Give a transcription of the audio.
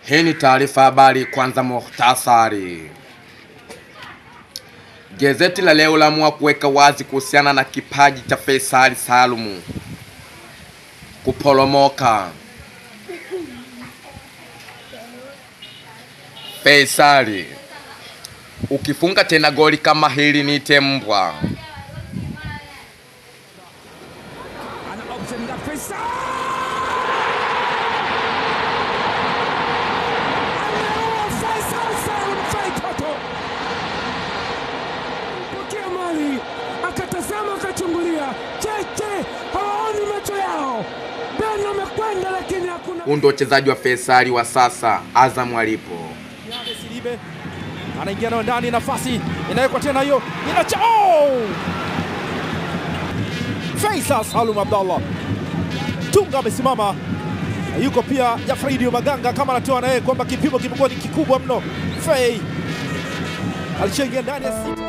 Hii ni taarifa habari. Kwanza muhtasari. Gazeti la leo laamua kuweka wazi kuhusiana na kipaji cha Faisal Salumu kuporomoka. Faisal, ukifunga tena goli kama hili niite mbwa. Ana option na Faisal. Anaua Faisal Salum Fei Toto. Pokea mali akatazama akachungulia, cheche hawaoni macho yao. Ben amekwenda lakini hakuna Huu ndio uchezaji wa Faisal wa sasa Azam alipo. Yale Silibe anaingia nayo ndani, nafasi inawekwa tena, hiyo inacha. Oh! Faisal Salum Abdallah Tunga amesimama, yuko pia Jafridi Maganga kama anatoa na yeye kwamba kipimo kimekuwa ni kikubwa mno. Fei alishaingia ndani ya sita.